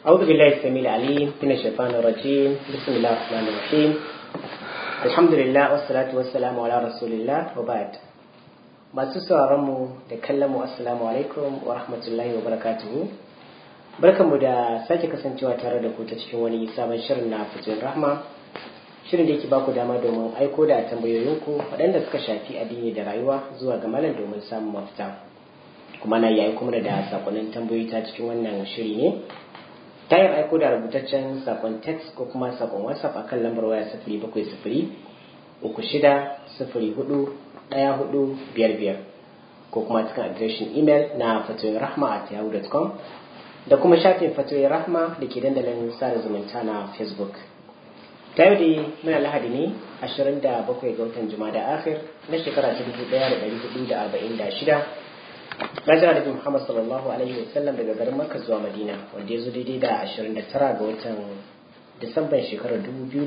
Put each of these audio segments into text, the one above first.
أعوذ بالله السميع العليم من الشيطان الرجيم بسم الله الرحمن الرحيم الحمد لله والصلاة والسلام على رسول الله وبعد masu mu da kallon mu assalamu alaikum wa rahmatullahi wa barakatuhu barkanmu da sake kasancewa tare da ku ta cikin wani sabon shirin na fitin rahma shirin da yake ba ku dama domin aiko da tambayoyinku waɗanda suka shafi addini da rayuwa zuwa ga malam domin samun mafita kuma na yi aiko mana da sakonnin tambayoyi ta cikin wannan shiri ne ta yin aiko da rubutaccen sakon text ko kuma sakon whatsapp a kan lambar waya sifiri bakwai sifiri uku shida sifiri hudu ɗaya hudu biyar biyar ko kuma cikin adireshin imel na fatoyin rahma at yahoo.com da kuma shafin fatoyin rahma da ke dandalin sada zumunta na facebook ta yau da muna lahadi ne 27 ga watan da akhir na shekara ta 1446 Rajar da Muhammad sallallahu Alaihi wasallam daga garin Makka zuwa Madina wanda ya zo daidai da 29 ga watan Disamban shekarar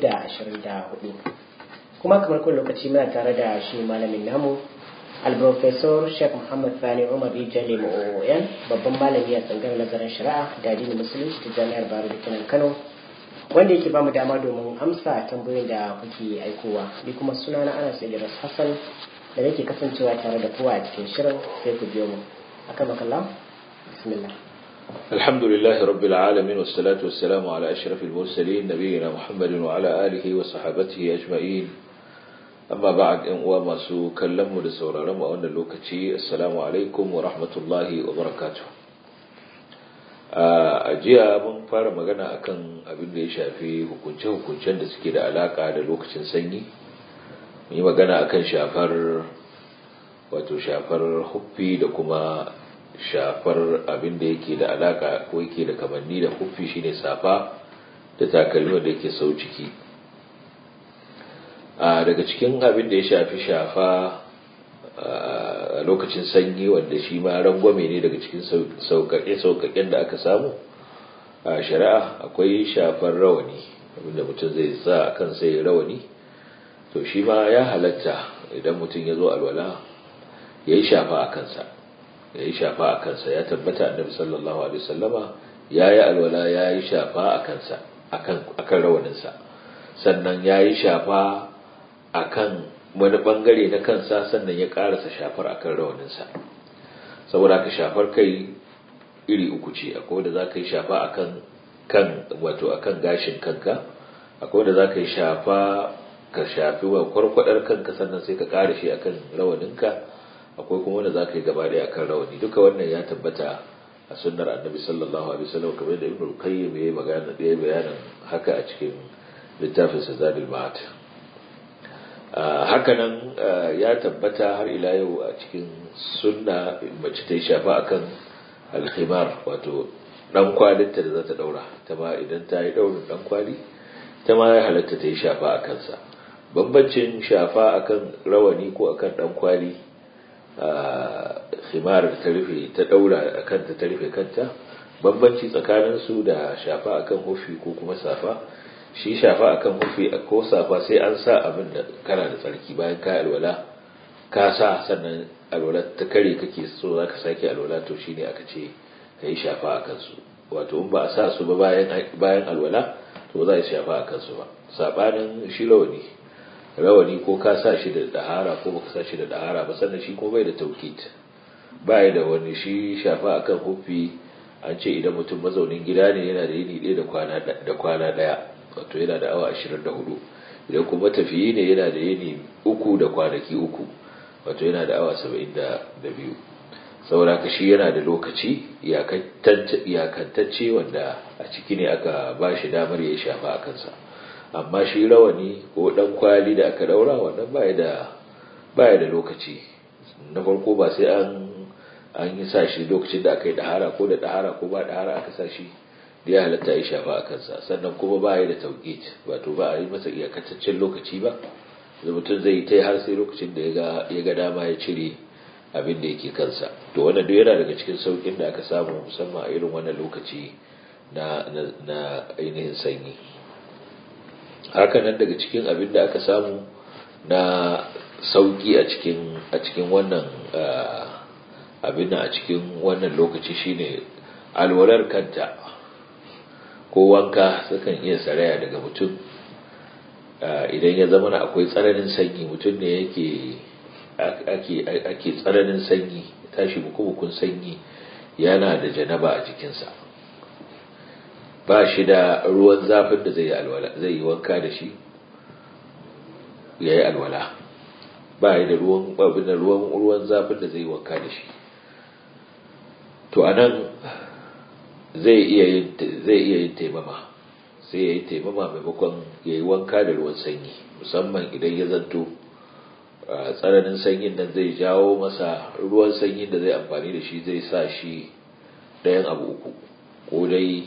2024. Kuma kamar kun lokaci muna tare da shi malamin namu Al-Professor Sheikh Muhammad Sani Umar Rijali OON babban malami a tsangar nazarin shari'a da addinin musulunci ta Jami'ar Baro da Kinan Kano wanda yake bamu dama domin amsa tambayoyin da kuke aikowa ni kuma sunana Anas Idris Hassan da nake kasancewa tare da kowa a cikin shirin sai ku biyo mu akan makalla bismillah الحمد لله رب العالمين والصلاة والسلام على أشرف المرسلين نبينا محمد وعلى آله وصحابته أجمعين أما بعد إن وما سو كلموا لسورة لما أن اللوكتي السلام عليكم ورحمة الله وبركاته a jiya mun fara magana akan abin da ya shafi hukunce-hukuncen da suke da alaka da lokacin sanyi yi magana akan shafar wato shafar huffi da kuma shafar abin da yake da alaka ko yake da kamanni da huffi shine safa da takalmi da yake sau ciki a daga cikin abin da ya shafi shafa a lokacin sanyi wanda shi ma rangwame ne daga cikin sauƙaƙe-sauƙaƙen da aka samu a shari'a akwai shafar rawani abinda mutum zai sa a kan sai rawani to shi ma ya halatta idan mutum ya zo alwala ya yi shafa a kansa ya yi shafa a kansa ya tabbata annabi sallallahu alaihi wasallama ya yi alwala ya yi shafa a kansa a kan rawaninsa sannan ya yi shafa a kan wani bangare na kansa sannan ya karasa shafar a kan rawaninsa saboda ka shafar kai iri uku ce akwai wanda za ka yi shafa a kan wato a kan gashin kanka akwai wanda za ka yi shafa ka shafi wa kwarkwadar kanka sannan sai ka kare shi akan rawaninka akwai kuma wanda zaka yi gaba daya akan rawani duka wannan ya tabbata a sunnar annabi sallallahu alaihi wasallam kamar da ibnu qayyim yayi magana da bayanin haka a cikin littafin sa zadul ma'ad haka nan ya tabbata har ila yau a cikin sunna mace ta yi shafa akan alkhimar wato dan kwalinta da za ta daura ta ma idan ta yi daurin dan kwali ta ma ya halatta ta yi shafa a kansa bambancin shafa akan rawani ko akan dan kwali khimar da ta rufe ta daura akan ta rufe kanta bambanci tsakanin su da shafa akan hufi ko kuma safa shi shafa akan hufi ko safa sai an sa abin da kana da tsarki bayan ka alwala ka sa sannan alwala ta kare kake so zaka sake alwala to shine aka ce kai shafa akan su wato in ba a sa su ba bayan bayan alwala to za a shafa akan su ba sabanin shi rawani rawani ko ka sa shi da dahara ko baka sa shi da dahara ba sannan shi ko bai da taukit bai da wani shi shafa akan hufi an ce idan mutum mazaunin gida ne yana da yini ɗaya da kwana da kwana ɗaya wato yana da awa 24 idan kuma tafiyi ne yana da yini uku da kwanaki uku wato yana da awa 72 saboda ka shi yana da lokaci iyakantacce wanda a ciki ne aka ba shi damar ya shafa a kansa amma shi rawani ko dan kwali da aka daura wannan baya da baya da lokaci na farko ba sai an an yi sa shi lokacin da aka yi dahara ko da dahara ko ba dahara aka sa shi da ya halatta ya shafa a kansa sannan kuma baya da tauqit wato ba a yi masa iyakataccen lokaci ba da mutum zai yi ta har sai lokacin da ya ga dama ya cire abin da yake kansa to wannan duk yana daga cikin saukin da aka samu musamman a irin wannan lokaci na na ainihin sanyi hakanan daga cikin abin da aka samu na sauki a cikin a cikin wannan abin a cikin wannan lokaci shine alwalar kanta ko wanka sukan iya saraya daga mutum idan ya zama akwai tsananin sanyi mutum ne yake ake tsananin sanyi tashi bukubukun sanyi yana da janaba a jikinsa ba shi da ruwan zafin da zai yi wanka da shi ya yi alwala ba yi da ruwan babin da ruwan ruwan zafin da zai yi wanka da shi to anan zai iya yin zai iya yin taimama sai ya yi taimama maimakon ya yi wanka da ruwan sanyi musamman idan ya zanto tsananin sanyin nan zai jawo masa ruwan sanyin da zai amfani da shi zai sa shi ɗayan abu uku ko dai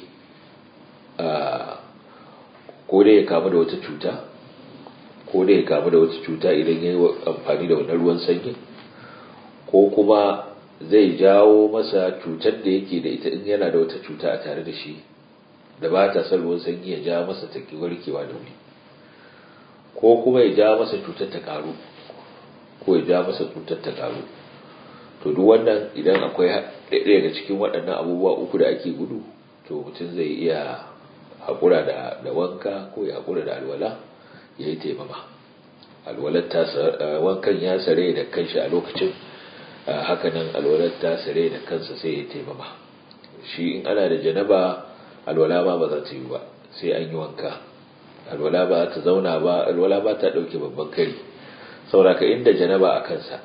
ko dai ya kamu da wata cuta ko dai ya kamu da wata cuta idan ya yi amfani da wannan ruwan sanyi ko kuma zai jawo masa cutar da yake da ita in yana da wata cuta a tare da shi da ba ta son ruwan sanyi ya ja masa ta warkewa da wuri ko kuma ya ja masa cutar ta karu ko ya ja masa cutar ta karu to duk wannan idan akwai ɗaya daga cikin waɗannan abubuwa uku da ake gudu to mutum zai iya haƙura da da wanka ko ya haƙura da alwala ya yi taimama alwalar ta wankan ya sare da kanshi a lokacin hakanan alwalar ta sare da kansa sai ya taimama shi in ana da janaba alwala ma ba za ta yi ba sai an yi wanka alwala ba ta zauna ba alwala ba ta ɗauke babban kari sauraka inda janaba a kansa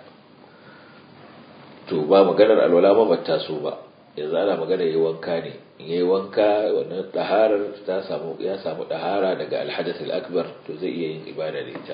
to ba maganar alwala ma bata so ba yanzu ana magana yayi wanka ne in yayi wanka wannan daharar ta samu ya samu dahara daga alhadath akbar to zai iya yin ibada da ita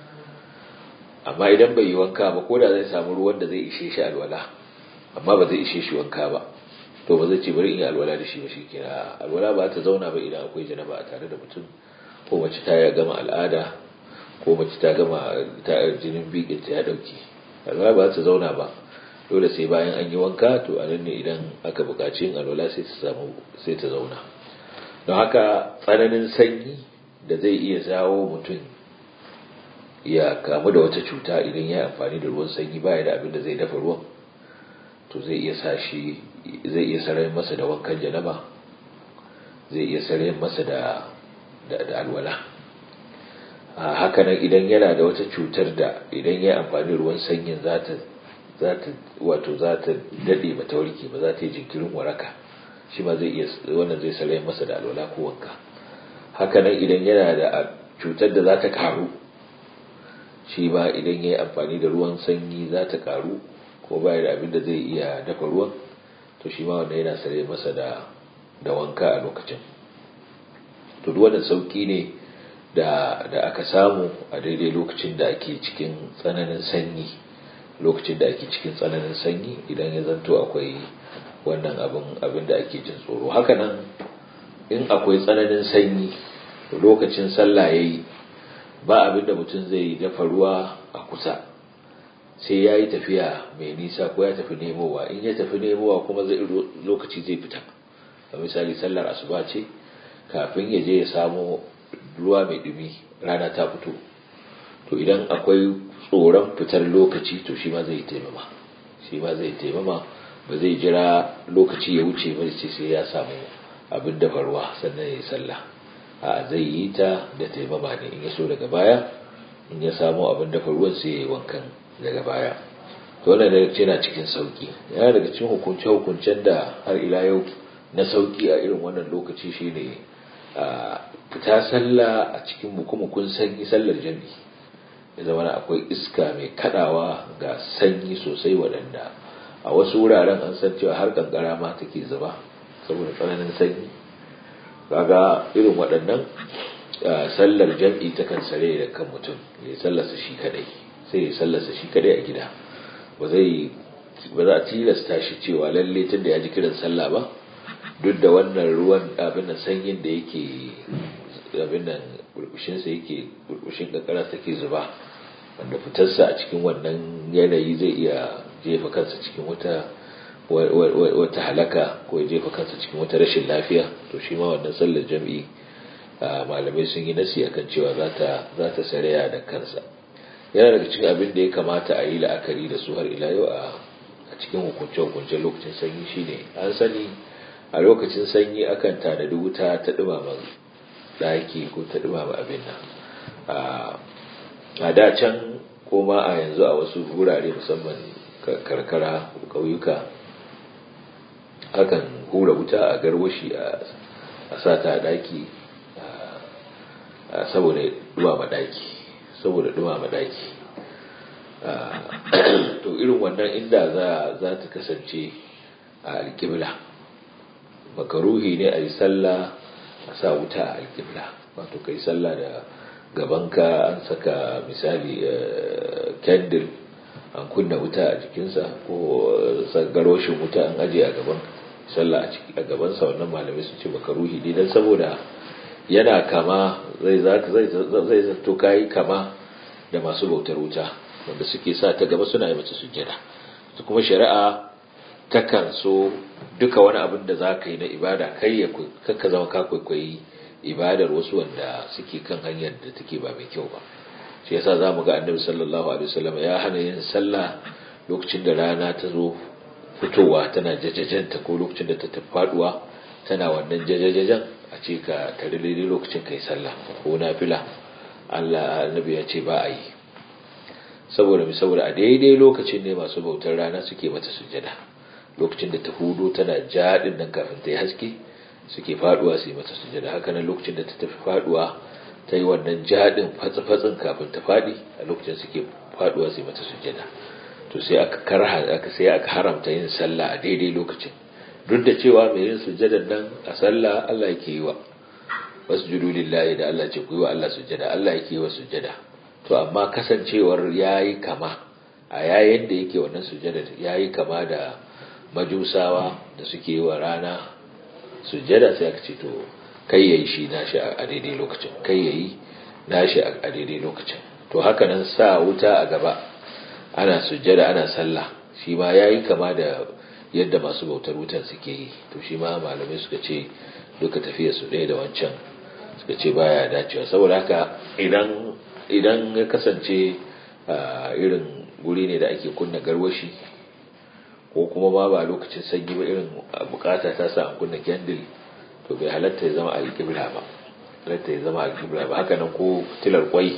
amma idan bai yi wanka ba ko da zai samu ruwan da zai ishe shi alwala amma ba zai ishe shi wanka ba to ba zai ce bari in yi alwala da shi ba shi kira alwala ba ta zauna ba idan akwai janaba a tare da mutum ko mace ta ya gama al'ada ko mace ta gama ta jinin bikin ta ya dauke alwala ba ta zauna ba dole sai bayan an yi wanka to a nan ne idan aka buƙaci yin alwala sai ta samu sai ta zauna don haka tsananin sanyi da zai iya jawo mutum ya kamu da wata cuta idan ya amfani da ruwan sanyi baya da abin da zai dafa ruwan to zai iya sa shi zai iya sarayin masa da wankan janaba zai iya sarayin masa da da alwala haka nan idan yana da wata cutar da idan ya amfani ruwan sanyin za ta wato za ta daɗe ba ta warke ba za ta yi jinkirin waraka shi ma zai iya wannan zai sarayin masa da alwala ko wanka haka nan idan yana da cutar da za ta karu shi ba idan ya yi amfani da ruwan sanyi za ta karu ko baya da abin da zai iya dafa ruwan to shi ma wanda yana sare masa da da wanka a lokacin to duk wannan sauki ne da da aka samu a daidai lokacin da ake cikin tsananin sanyi lokacin da ake cikin tsananin sanyi idan ya zanto akwai wannan abin abin da ake jin tsoro haka nan in akwai tsananin sanyi lokacin sallah yayi ba abin da mutum zai dafa ruwa a kusa sai ya yi tafiya mai nisa ko ya tafi nemowa in ya tafi nemowa kuma zai lokaci zai fita a misali sallar asuba ce kafin ya je ya samo ruwa mai dumi rana ta fito to idan akwai tsoron fitar lokaci to shi ma zai taimama shi ma zai taimama ba zai jira lokaci ya wuce ba ce sai ya samu abin dafa ruwa sannan ya yi sallah a zai yi ta da taimama ne in ya so daga baya in ya samu abin dafa ruwan sai ya yi wankan daga baya to wannan daga ce na cikin sauki yana daga cikin hukunce hukuncen da har ila yau na sauki a irin wannan lokaci shine a fita sallah a cikin mukumukun sanyi sallar jami'i ya zama akwai iska mai kadawa ga sanyi sosai waɗanda a wasu wuraren an san cewa har kankara ma take zuba saboda tsananin sanyi kaga irin waɗannan sallar jam'i ta kan sare da kan mutum ya sallarsa shi kadai sai ya sallarsa shi kadai a gida ba zai ba za a tilasta shi cewa lalle tun da ya ji kiran sallah ba duk da wannan ruwan abin nan sanyin da yake abin nan burbushin sa yake burbushin kankara take zuba wanda fitarsa a cikin wannan yanayi zai iya jefa kansa cikin wata wata halaka ko ya jefa kansa cikin wata rashin lafiya to shi ma wannan sallar jam'i malamai sun yi nasi akan cewa za ta saraya da kansa yana daga cikin abin da ya kamata a yi la'akari da su har ila yau a cikin hukunce-hukunce lokacin sanyi shine an sani a lokacin sanyi akan tanadi wuta ta dumama daki ko ta dumama abin nan a da can koma a yanzu a wasu wurare musamman karkara ƙauyuka akan hura wuta a garwashi a sa ta daki saboda dumama daki saboda dumama daki to irin wannan inda za ta kasance a alƙibla makaruhi ne a yi sallah a sa wuta a alƙibla wato kai sallah da gabanka an saka misali candle an kunna wuta a jikinsa ko garwashin wuta an aje a gaban sallah a gabansa wannan malamai sun ce makaruhi ne don saboda yana kama zai zai zato kayi kama da masu bautar wuta wanda suke sa ta gaba suna yi mata sujjada su kuma shari'a takan so duka wani abin da za ka yi na ibada kai ya kakka zama ka kwaikwayi ibadar wasu wanda suke kan hanyar da take ba mai kyau ba shi yasa za mu ga annabi sallallahu alaihi wasallam ya hana yin sallah lokacin da rana ta zo fitowa tana jajajanta ko lokacin da ta tafi faduwa tana wannan jajajajan a ce ka tare daidai lokacin kai sallah ko nafila Allah annabi ya ce ba a yi saboda mi saboda a daidai lokacin ne masu bautar rana suke mata sujjada lokacin da ta hudu tana jaɗin nan kafin ta yi haske suke faduwa su yi mata sujjada haka nan lokacin da ta tafi faduwa ta yi wannan jaɗin fatsi-fatsin kafin ta faɗi a lokacin suke faduwa su yi mata sujjada to sai aka karha aka sai aka haramta yin sallah a daidai lokacin duk da cewa mai yin sujjadan nan a sallah Allah yake yi wa wasjudu lillahi da Allah ce ku yi wa Allah sujjada Allah yake yi wa sujjada to amma kasancewar yayi kama a yayin da yake wannan sujjada yayi kama da majusawa da suke yi wa rana sujjada sai aka ce to kai yayi shi nashi a daidai lokacin kai yayi nashi a daidai lokacin to haka nan sa wuta a gaba ana sujjada ana sallah shi ma yayi kama da yadda masu bautar wutan suke yi to shi ma malamai suka ce duka tafiya su ɗaya da wancan suka ce baya dacewa saboda haka idan idan ya kasance irin guri ne da ake kunna garwashi ko kuma ma ba lokacin sanyi ba irin bukata ta sa an kunna candle to bai halatta ya zama alƙibla ba halatta ya zama alƙibla ba haka nan ko tilar kwai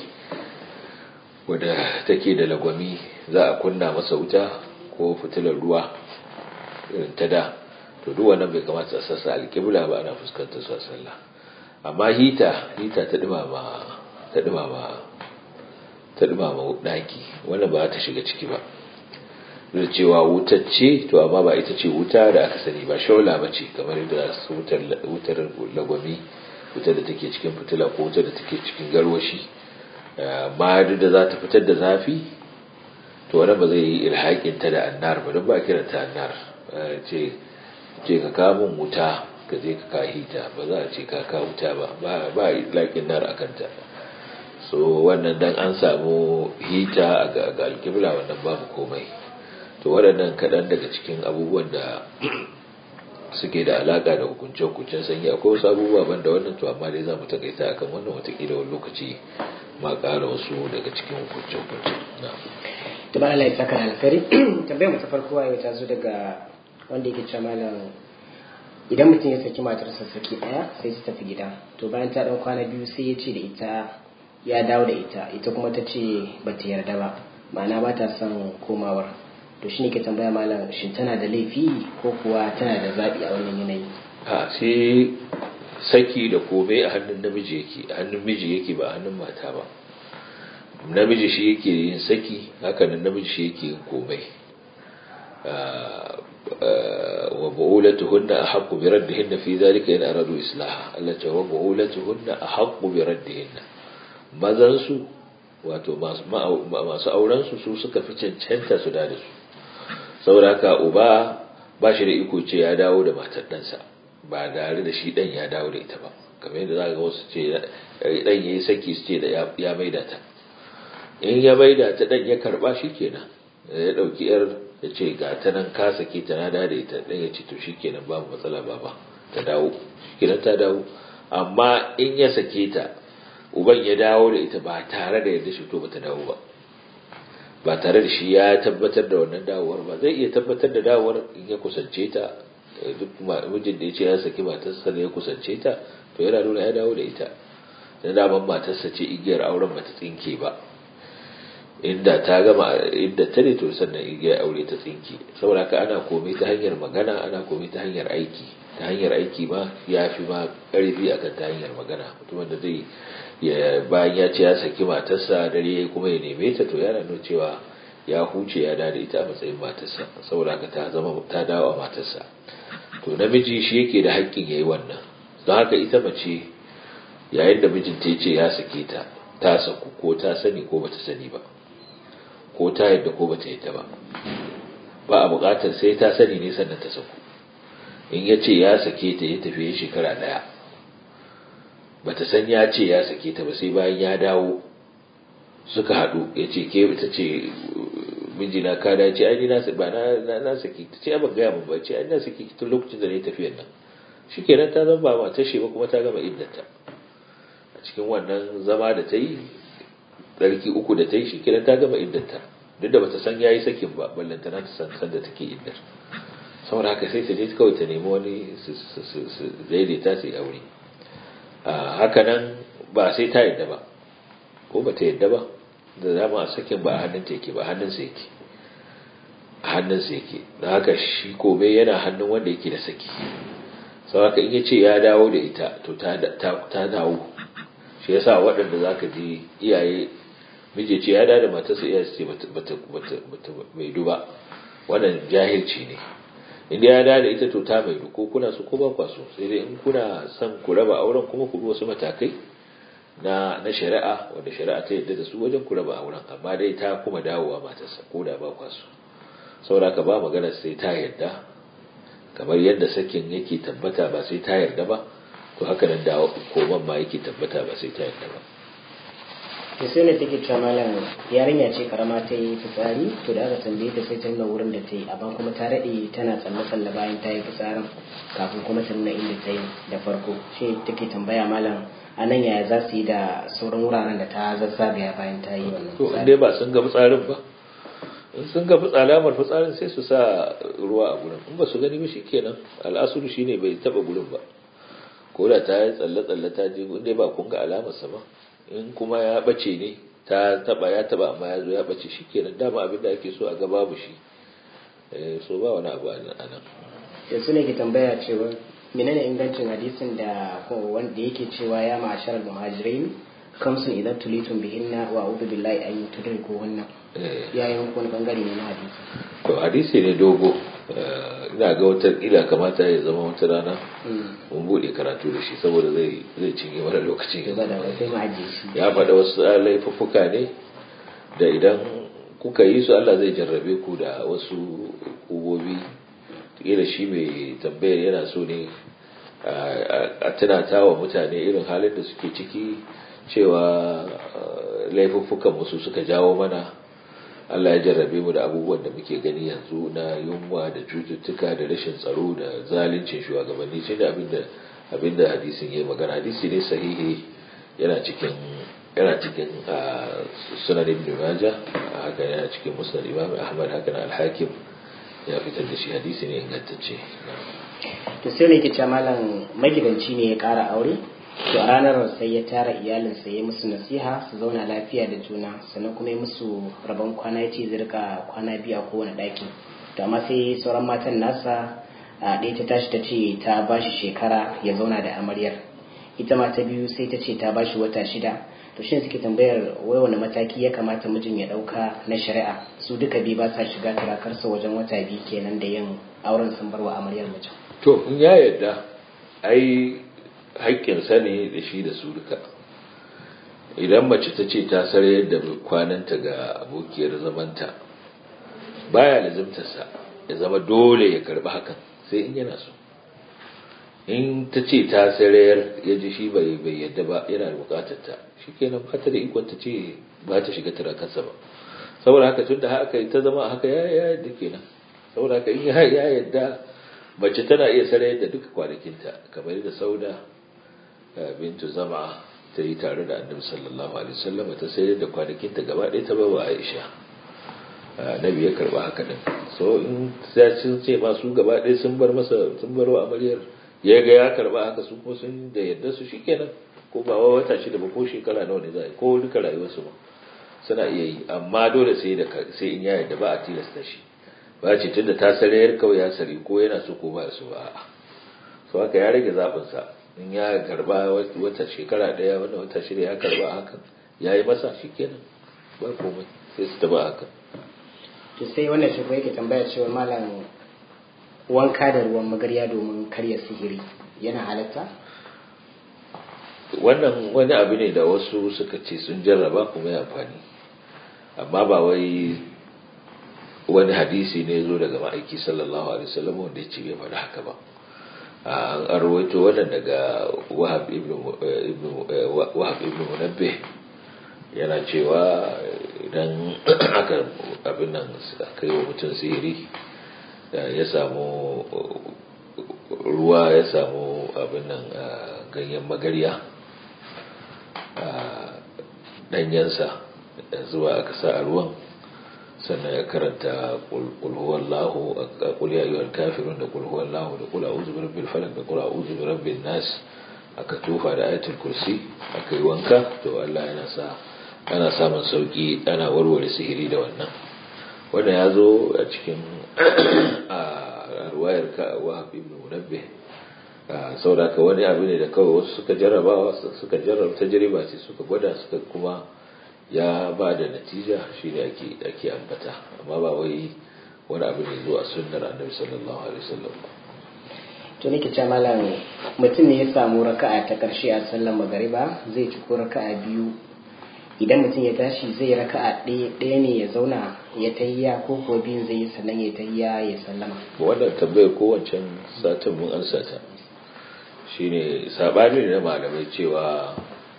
wadda take da lagwami za a kunna masa wuta ko fitilar ruwa irin ta da to duk wannan bai kamata a sassa alƙibla ba ana fuskantar su a sallah amma hita hita ta dumama ta dumama ta dumama daki wannan ba ta shiga ciki ba da cewa wutar ce to amma ba ita ce wuta da aka sani ba shaula ba ce kamar yadda su wutar wutar lagwami wutar da take cikin fitila ko wutar da take cikin garwashi ma duk da za ta fitar da zafi to wannan ba zai yi ilhaƙin ta da annar ba don ba kiranta annar ce ce ka kamun wuta ka je ka kahita ba za a ce ka ka wuta ba ba laƙin nar a kanta so wannan dan an samu hita ga alkibla wannan babu komai to waɗannan kaɗan daga cikin abubuwan da suke da alaƙa da hukunce-hukuncen sanyi akwai wasu abubuwa ban da wannan to amma dai za mu takaita akan wannan watakila wani lokaci ma ƙara wasu daga cikin hukunce-hukunce da ba Allah ya saka alkari tambayar mu ta farko yau ta zo daga wanda yake cewa malam idan mutum ya saki matarsa saki daya sai ta tafi gida to bayan ta dan kwana biyu sai ya ce da ita ya dawo da ita ita kuma ta ce ba ta yarda ba ma'ana ba ta son komawar to shine ke tambaya malam shin tana da laifi ko kuwa tana da zaɓi a wannan yanayi a sai saki da komai a hannun namiji yake a hannun miji yake ba a hannun mata ba namiji shi yake yin saki haka nan namiji shi yake yin komai wa bu'ulatuhunna ahaqqu bi raddihinna fi dhalika in aradu islaha Allah ta wa bu'ulatuhunna ahaqqu bi raddihinna mazan su wato masu auren su su suka fi cancanta su da su saboda haka uba ba shi da iko ce ya dawo da matar ɗansa ba tare da shi ɗan ya dawo da ita ba kamar yadda za ga wasu ce ɗan ya yi saki su ce da ya maida ta in ya maida ta ɗan ya karɓa shi kenan ya ɗauki yar ya ce ga ta nan ka sake ta na da ita ɗan ya ce to shi kenan babu matsala ba ba ta dawo shi kenan ta dawo amma in ya sake ta uban ya dawo da ita ba tare da yadda shi to ba ta dawo ba ba tare da shi ya tabbatar da wannan dawowar ba zai iya tabbatar da dawowar in ya kusance ta duk mijin da ya ce ya saki matarsa da ya kusance ta to yana nuna ya dawo da ita da daman matarsa ce igiyar auren bata tsinke ba inda ta gama inda ta ne to sannan igiyar aure ta tsinke saboda haka ana komai ta hanyar magana ana komai ta hanyar aiki ta hanyar aiki ma ya fi ma karfi akan ta hanyar magana mutumin da zai ya bayan ya ce ya saki matarsa dare kuma ya neme ta to yana nuna cewa ya huce ya da ita a matsayin matarsa saboda haka ta zama ta dawo a matarsa to namiji shi yake da haƙƙin yayi wannan don haka ita mace yayin da mijinta ya ce ya sake ta ta saku ko ta sani ko bata sani ba ko ta yadda ko bata yadda ba ba a buƙatar sai ta sani ne sannan ta saku in ya ce ya sake ta ya tafi shekara ɗaya bata san ya ce ya sake ta ba sai bayan ya dawo suka haɗu ya ce ke ta ce mijina ka da ce ai na ba na na saki ta ce ban gaya mun ba ce ai na saki tun lokacin da ne tafiyar nan shikenan ta zama ba matar shi ba kuma ta gama iddata a cikin wannan zama da ta yi tsarki uku da ta yi shikenan ta gama iddata duk da bata san yayi sakin ba ballanta na ta san san da take iddar saboda haka sai ta je kawai ta nemi wani su daidaita su yi aure haka nan ba sai ta yadda ba ko ba ta yadda ba da dama sakin ba a hannun ta yake ba hannun sa yake a hannun sa yake da haka shi kobe yana hannun wanda yake da saki sau haka in ya ce ya dawo da ita to ta dawo shi yasa waɗanda za ka ji iyaye miji ce ya dawo da matarsa iyaye su ce bata mai duba wannan jahilci ne inda ya dawo da ita to ta mai ko kuna su ko ba kwa so sai dai in kuna son ku raba auren kuma ku bi wasu matakai na na shari'a wanda shari'a ta yadda da su wajen ku raba auren amma dai ta kuma dawowa matarsa ko da ba kwa so saboda ka ba magana sai ta yarda kamar yadda sakin yake tabbata ba sai ta yarda ba to haka nan da koman ma yake tabbata ba sai ta yarda ba to sai ne take cewa malam yarinya ce karama ta yi fitsari to da aka tambaye ta sai ta nuna wurin da ta yi amma kuma ta daɗe tana tsalle tsalle bayan ta yi fitsarin kafin kuma ta nuna inda ta yi da farko shi take tambaya malam a nan yaya za su yi da sauran wuraren da ta zazzagaya bayan ta yi wannan to in dai ba sun ga fitsarin ba in sun ga alamar fitsarin sai su sa ruwa a gurin in ba su gani ba shikenan al'asuru shine bai taba gurin ba ko da ta yi tsalle tsalle ta je in dai ba kun ga alamar sa ba in kuma ya bace ne ta taba ya taba amma ya zo ya bace shikenan dama abin da ake so a ga babu shi so ba wani abu a nan yanzu ne ke tambaya cewa menene ingancin hadisin da wanda yake cewa ya ma'ashar muhajirin kamsun idan tulitun bihinna wa a'udhu billahi an tudriku wannan ya yi wani bangare ne na hadisi to hadisi ne dogo ina ga wata ila kamata ya zama wata rana mun bude karatu da shi saboda zai zai cinye mana lokaci ya faɗa wasu laifuffuka ne da idan kuka yi su Allah zai jarrabe ku da wasu kubobi kila shi mai tambayar yana so ne a tunata wa mutane irin halin da suke ciki cewa laifuffukan musu suka jawo mana Allah ya jarrabe mu da abubuwan da muke gani yanzu na yunwa da cututtuka da rashin tsaro da zalincin shugabanni shi ne abinda abinda hadisin yayi magana hadisi ne sahihi yana cikin yana cikin sunan ibn majah haka yana cikin musnad imam ahmad haka na al-hakim ya fitar da shi hadisi ne ingantacce to sai ne ke malam magidanci ne ya kara aure to a ranar sai ya tara iyalinsa ya musu nasiha su zauna lafiya da juna sannan kuma ya musu rabon kwana ya ce zirka kwana biyu a kowane ɗaki to amma sai sauran matan nasa a ɗaya ta tashi ta ce ta ba shi shekara ya zauna da amaryar ita ma ta biyu sai ta ce ta ba shi wata shida to shi suke tambayar wai wani mataki ya kamata mijin ya ɗauka na shari'a su duka biyu ba sa shiga turakarsa wajen wata biyu kenan da yin auren sun bar wa amaryar mijin to in ya yarda ai haƙƙinsa ne da shi da su duka idan mace ta ce ta sarayar da kwananta ga abokiyar zamanta baya lazimtarsa ya zama dole ya karɓi hakan sai in yana so in ta ce ta sarayar ya ji shi bai bai yadda ba yana da bukatar ta shikenan ba ta da ikon ta ce ba ta shiga turakarsa ba saboda haka tunda haka ta zama haka ya ya yadda kenan saboda haka in ya yadda mace tana iya sarayar da duka kwanakinta kamar da sauda bintu zama ta yi tare da annabi sallallahu alaihi wasallam ta sayar da kwanakinta gaba ɗaya ta bawa Aisha nabi ya karba haka din so in sai sun ce ma su gaba ɗaya sun bar masa sun bar wa amaryar ya ga ya karba haka su kuma sun da yadda su shikenan ko ba wa wata shida ba ko shekara nawa ne za a yi ko duka rayuwarsu ba suna iya yi amma dole sai da sai in ya yadda ba a tilasta shi ba ce tunda ta sarayar kawai ya sari ko yana so ko ba su ba a'a so haka ya rage zaɓin sa in ya karba wata shekara ɗaya wannan wata shida ya karba hakan ya yi masa shikenan ba komai sai su taba hakan to sai wannan shi yake tambaya cewa malam wanka da ruwan magarya domin karya sihiri yana halatta wannan wani abu ne da wasu suka ce sun jarraba kuma ya amfani amma ba wai wani hadisi ne zo daga ma'aiki sallallahu alaihi wasallam wanda ya ce bai faɗi haka ba an arwaito wannan daga wahab ibn wahab ibn munabbih yana cewa idan aka abin nan aka yi wa mutum sihiri ya samu ruwa ya samu abin nan ganyen magarya ɗanyensa zuwa aka sa a ruwan sannan ya karanta kulhuwallahu a kuliya yiwuwar kafirun da kulhuwallahu da kula uzu birabbil falak da kula uzu birabbin nas aka tufa da ayatul kursi aka yi wanka to Allah yana sa ana samun sauki ana warware sihiri da wannan wannan ya zo a cikin a ruwayar ka wahab ibn munabbih saboda ka wani abu ne da kawai wasu suka jarraba suka jarraba tajriba ce suka gwada suka kuma ya ba da natija shine ake ake ambata amma ba wai wani abu ne zuwa sunnar annabi sallallahu alaihi wasallam to nake ce malam mutum ne ya samu raka'a ta karshe a sallar magariba zai ci ko raka'a biyu idan mutum ya tashi zai raka'a ɗaya ɗaya ne ya zauna ya tahiya ko ko biyun zai yi sannan ya tahiya ya sallama wannan tambayar ko wancan satin mun ansa ta shine sabani ne na malamai cewa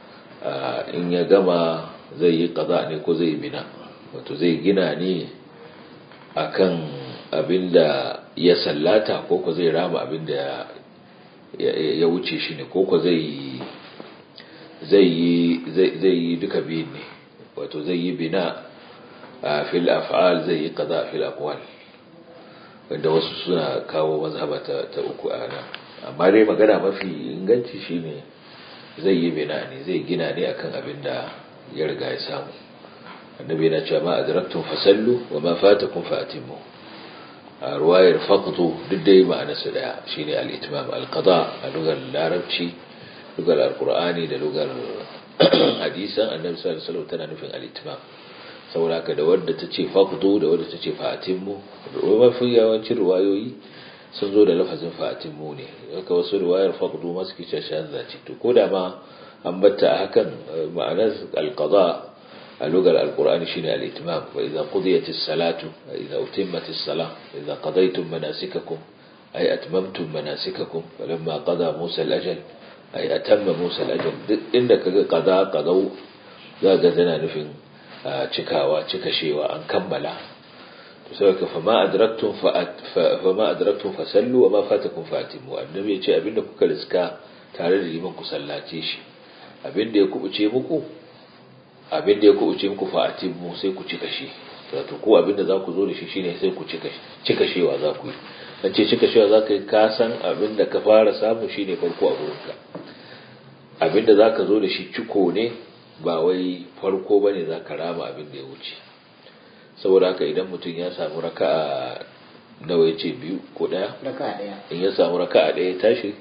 in ya gama zai yi kaza ne ko zai bina wato zai gina ne akan abinda ya sallata ko ko zai rama abinda ya wuce shi ne ko ko zai zai yi duka biyun ne wato zai yi bina a fil af'al zai yi kaza fil aqwal wanda wasu suna kawo mazhaba ta uku a nan amma dai magana mafi inganci shine zai yi bina ne zai gina ne akan abin da ya riga ya samu annabi yana cewa ma adraktum fasallu wa ma fatakum fa'timu a ruwayar faqdu duk dai ma'ana su daya shine al-itmam al-qada a lugar larabci lugar al-qur'ani da lugar hadisan annabi sallallahu alaihi wasallam tana nufin al-itmam saboda haka da wadda ta ce faqdu da wadda ta ce fa'timu mafi yawancin ruwayoyi sun zo da lafazin fa'timu ne haka wasu ruwayar faqdu ma suke cewa shahada ce to ko da ma an batta a hakan ma'anar al-qada a lugar al-qur'ani shine al-itmam wa idza qudiyat as-salatu wa idza utimmat as-salah wa idza qadaytum manasikakum ay atmamtum manasikakum falamma qada Musa al-ajal ay atamma Musa al-ajal duk inda kaga qada qadau za ga tana nufin cikawa cikashewa an kammala to sai ka fama adraktum fa fama adraktum fa sallu wa ma fatakum fa atimu annabi ya ce abinda kuka riska tare da liman ku sallace shi abinda ya kubuce muku abinda ya kubuce muku fa atimu sai ku cika shi wato ko abinda za ku zo da shi shine sai ku cika cika shewa za ku yi dan ce cika shewa za ka yi ka san abinda ka fara samu shine farko a gurinka abinda za ka zo da shi ciko ne ba wai farko bane za ka rama abin da ya wuce saboda haka idan mutum ya samu raka'a nawa ya ce biyu ko ɗaya raka'a ɗaya in ya samu raka'a ɗaya ya tashi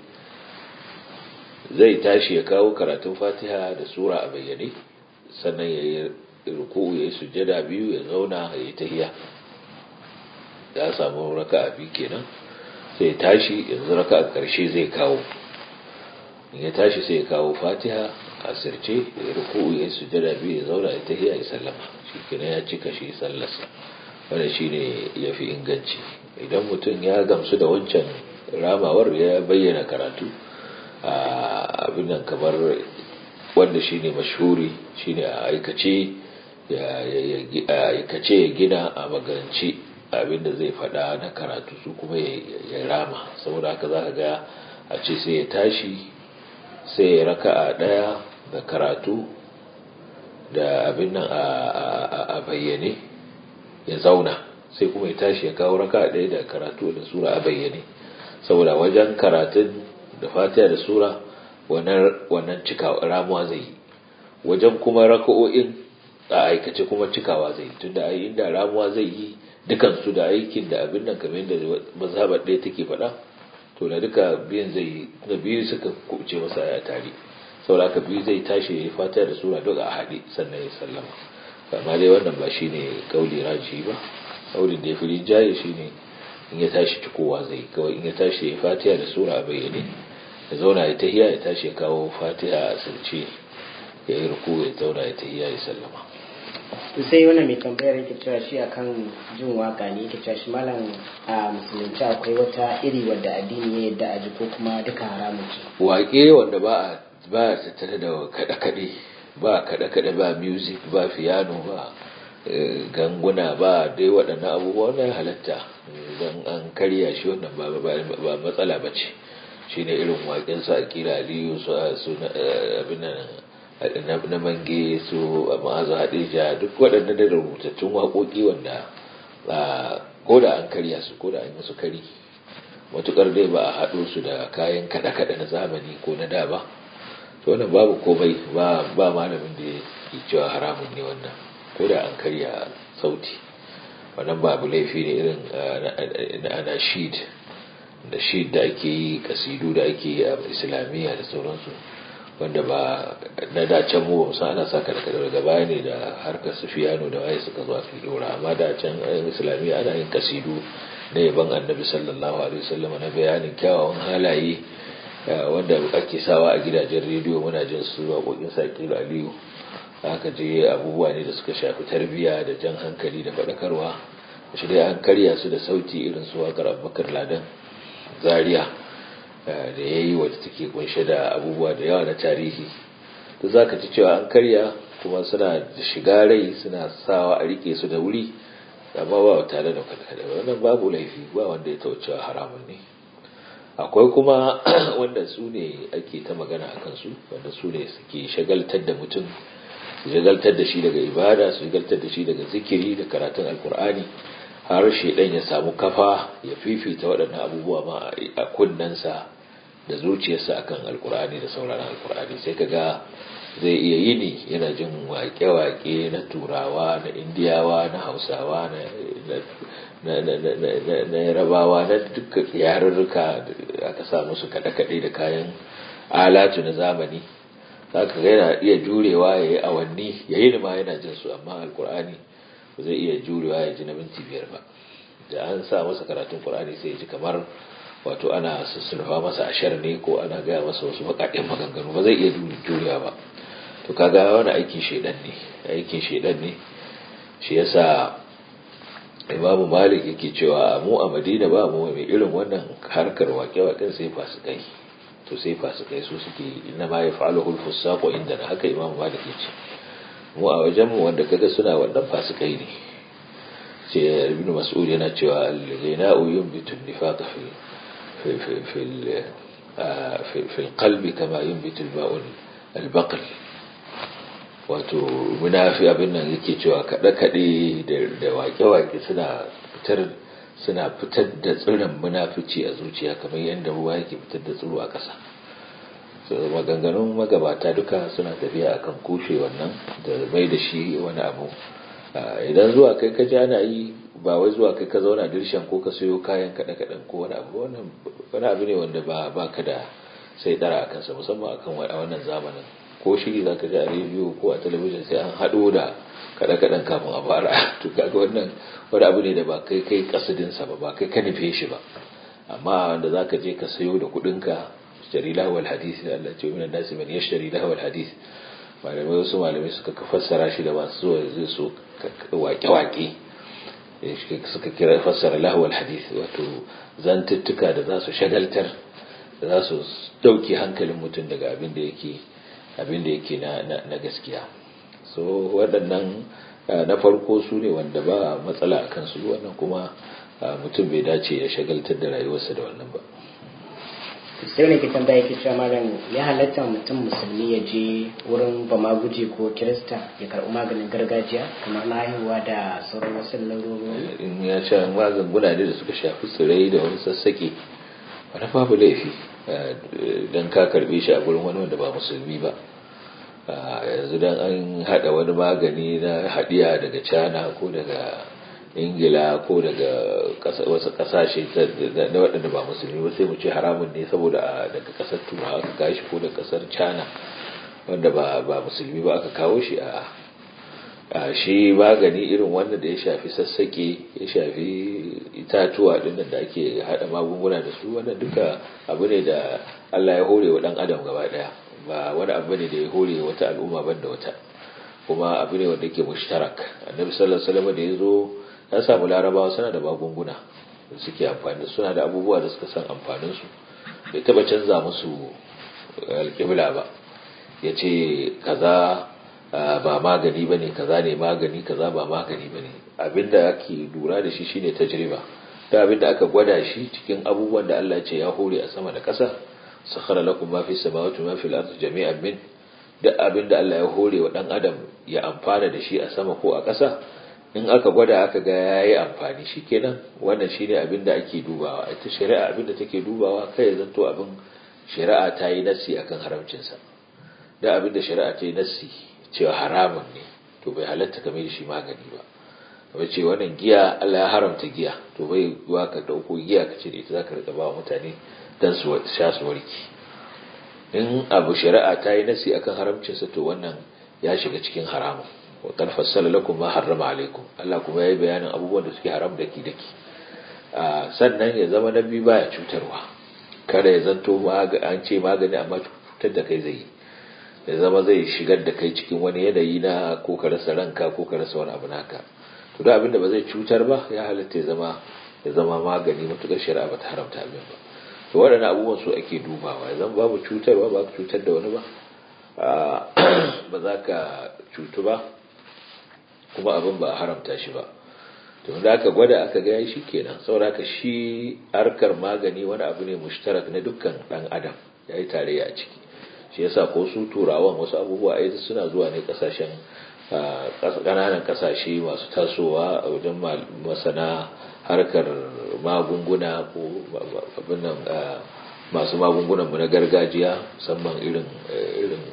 zai tashi ya kawo karatun fatiha da sura a bayyane sannan ya yi ruku'u ya yi sujjada biyu ya zauna ya yi tahiya ya samu raka'a biyu kenan sai ya tashi yanzu raka'a ƙarshe zai kawo in ya tashi sai ya kawo fatiha a sirce ya ruku ya sujada biyu ya zauna ya tahiya ya sallama shi kenan ya cika shi sallarsa wanda shi ne ya fi inganci idan mutum ya gamsu da wancan ramawar ya bayyana karatu a abin nan kamar wanda shi ne mashhuri shi ne a aikace ya aikace ya gina a magance abinda zai faɗa na karatu su kuma ya rama saboda haka za ka ga a ce sai ya tashi sai ya raka a ɗaya da karatu da abin nan a bayyane ya zauna sai kuma ya tashi ya kawo raka ɗaya da karatu da sura a bayyane saboda wajen karatun da fatiha da sura wannan cikawa ramuwa zai yi wajen kuma raka'o'in a aikace kuma cikawa zai yi tunda ai inda ramuwa zai yi dukansu da aikin da abin nan kamar yadda mazhabar ɗaya take faɗa to da duka biyan zai yi da biyu suka kuce masa ya tare saboda haka biyu zai tashi ya fatiha da sura duk a haɗe sannan ya sallama amma dai wannan ba shine kauli raji ba kaulin da ya fi rinjaye shine in ya tashi cikowa zai kawai in ya tashi ya fatiha da sura a bayyane ya zauna ya tahiya ya tashi ya kawo fatiha a asirce ya yi ruku ya zauna ya tahiya ya sallama to sai wannan mai tambayar yake cewa shi akan jin waka ne yake cewa shi malam a musulunci akwai wata iri wadda addini ya yadda a ji ko kuma duka haramun ce waƙe wanda ba a ba a tattare da kaɗe-kaɗe ba kaɗe-kaɗe ba music ba piano ba ganguna ba dai waɗannan abubuwa wannan halatta don an karya shi wannan ba matsala ba ce shi ne irin waƙinsa a kira aliyu su na mange su a ma'azu hadija duk waɗanda da rubutattun waƙoƙi wanda ko da an karya su ko da an yi su kari matuƙar dai ba a haɗo su da kayan kaɗe-kaɗe na zamani ko na da ba to wannan babu komai ba malamin da ya cewa haramun ne wannan ko da an karya sauti wannan babu laifi ne irin na anashid da shi da ake yi kasidu da ake yi a islamiyya da sauransu wanda ba na dacen mu ba ana sa kada kada daga baya ne da harkar sufiyano da waye suka zo su dora amma da can islamiyya ana yin kasidu na yaban annabi sallallahu alaihi wasallam na bayanin kyawawan halaye wanda ake sawa a gidajen rediyo muna jin su waƙoƙin sakilu aliyu aka je abubuwa ne da suka shafi tarbiyya da jan hankali da faɗakarwa shi dai an karya su da sauti irin su waƙar abubakar ladan zaria da ya yi wadda take kunshe da abubuwa da yawa na tarihi to za ka ci cewa an karya kuma suna shiga rai suna sawa a rike su da wuri amma ba tare da kada wannan babu laifi ba wanda ya taucewa haramun ne akwai kuma wanda su ne ake ta magana a kansu wanda su ne suke shagaltar da mutum su shagaltar da shi daga ibada su shagaltar da shi daga zikiri da karatun alkur'ani har shaidan ya samu kafa ya fifita waɗannan abubuwa ma a kunnensa da zuciyarsa akan alkur'ani da sauraron alkur'ani sai kaga zai iya yini yana jin waƙe-waƙe na turawa na indiyawa na hausawa na yarabawa na duka yarurruka aka sa musu kaɗe-kaɗe da kayan alatu na zamani haka yana iya jurewa ya yi awanni ya yi ma yana jin su amma alkur'ani ba zai iya jurewa ya ji na minti biyar ba da an sa masa karatun qur'ani sai ya ji kamar wato ana sussulfa masa ashar ne ko ana gaya masa wasu bakaɗen maganganu ba zai iya jurewa ba to kaga wani aikin shaidan ne aikin shaidan ne shi yasa imamu malik yake cewa mu a madina ba mu mai irin wannan harkar wake-waken sai fasikai to sai fasikai su suke inna ma yaf'aluhu al-fusaqu inda haka imamu malik yace mu a wajen mu wanda kaga suna wannan fasikai ne ce ibn mas'ud yana cewa al-ghina'u yunbitu an-nifaq fi fi fi fi fi al-qalbi kama yunbitu al-ma'u al-baql wato munafi abin nan yake cewa kaɗe-kaɗe da wake-wake suna fitar suna fitar da tsirin munafici a zuciya kamar yadda ruwa yake fitar da tsiro a ƙasa maganganun magabata duka suna tafiya akan kushe wannan da mai da shi wani abu idan zuwa kai ka ji ana yi ba wai zuwa kai ka zauna dirshan ko ka sayo kayan kaɗe-kaɗen ko wani abu wani abu ne wanda ba ka da sai dara a kansa musamman akan wannan zamanin ko shiri za ka ji a rediyo ko a talabijin sai an haɗo da kaɗe-kaɗen kafin a fara to kaga wannan wani abu ne da ba kai kai kasidinsa ba ba kai ka nufe shi ba amma wanda za ka je ka sayo da kuɗinka shari lahawar hadis da Allah ce minan nasi man yashtari lahawar hadis malamai wasu malamai suka fassara shi da masu zuwa zai so wake-wake suka kira fassara lahawar hadis wato zantuttuka da za su shagaltar da za su dauke hankalin mutum daga abin da yake abin da yake na gaskiya so waɗannan na farko su ne wanda ba matsala a kansu wannan kuma mutum bai dace ya shagaltar da rayuwarsa da wannan ba sai wani ke tambaya yake cewa malam ya halatta mutum musulmi ya je wurin bama guje ko kirista ya karɓi maganin gargajiya kamar na haihuwa da sauran wasu larurori in ya sha magunguna ne da suka shafi tsirai da wani sassaƙe wani babu laifi don ka karbe shi a gurin wani wanda ba musulmi ba yanzu don an haɗa wani magani na haɗiya daga cana ko daga ingila ko daga wasu ƙasashe na waɗanda ba musulmi ba sai mu ce haramun ne saboda daga ƙasar turawa aka kawo shi ko daga ƙasar cana wanda ba musulmi ba aka kawo shi a shi magani irin wannan da ya shafi sassaƙe ya shafi itatuwa ɗin da ake haɗa magunguna da su wannan duka abu ne da Allah ya hore wa ɗan adam gaba ɗaya ba wani abu ne da ya hore wata al'umma ban da wata kuma abu ne wanda ke mushtarak annabi sallallahu alaihi wasallam da ya zo ya samu larabawa suna da magunguna da suke amfani suna da abubuwa da suka san amfanin su bai taba canza musu alƙibla ba ya ce kaza ba magani bane kaza ne magani kaza ba magani bane abinda ake lura da shi shine tajriba da abinda aka gwada shi cikin abubuwan da Allah ya ce ya hore a sama da ƙasa sakhara lakum ma fi samawati ma fil ardi jami'an min duk abinda Allah ya hore wa dan adam ya amfana da shi a sama ko a ƙasa in aka gwada aka ga yayi amfani shikenan wannan shine abinda ake dubawa ita shari'a abinda take dubawa kai ya zanto abin shari'a ta yi nassi akan haramcinsa da abinda shari'a ta yi nassi cewa haramun ne to bai halatta ka mai shi magani ba kamar ce wannan giya Allah ya haramta giya to bai zuwa ka dauko giya ka ce da ita zaka rika ba wa mutane dan su sha su warki in abu shari'a ta yi nasi akan haramcin sa to wannan ya shiga cikin haramun wa qad fassala lakum ma harrama alaikum Allah kuma yayi bayanin abubuwan da suke haram daki daki sannan ya zama nabi baya cutarwa kada ya zanto an ce magani amma cutar da kai zai yi ya zama zai shigar da kai cikin wani yanayi na ko ka rasa ranka ko ka rasa wani abu naka to da abinda ba zai cutar ba ya halatta ya zama ya zama magani matukar shari'a ba ta haramta abin ba to waɗannan abubuwan su ake dubawa ya zama babu cutarwa ba ka cutar da wani ba ba za ka cutu ba kuma abin ba a haramta shi ba to da aka gwada aka ga shi kenan saboda haka shi harkar magani wani abu ne mushtarak na dukkan dan adam yayi tarayya a ciki shi yasa ko su turawan wasu abubuwa ai suna zuwa ne kasashen kananan kasashe masu tasowa a wajen masana harkar magunguna ko abinnan masu magungunan mu na gargajiya musamman irin irin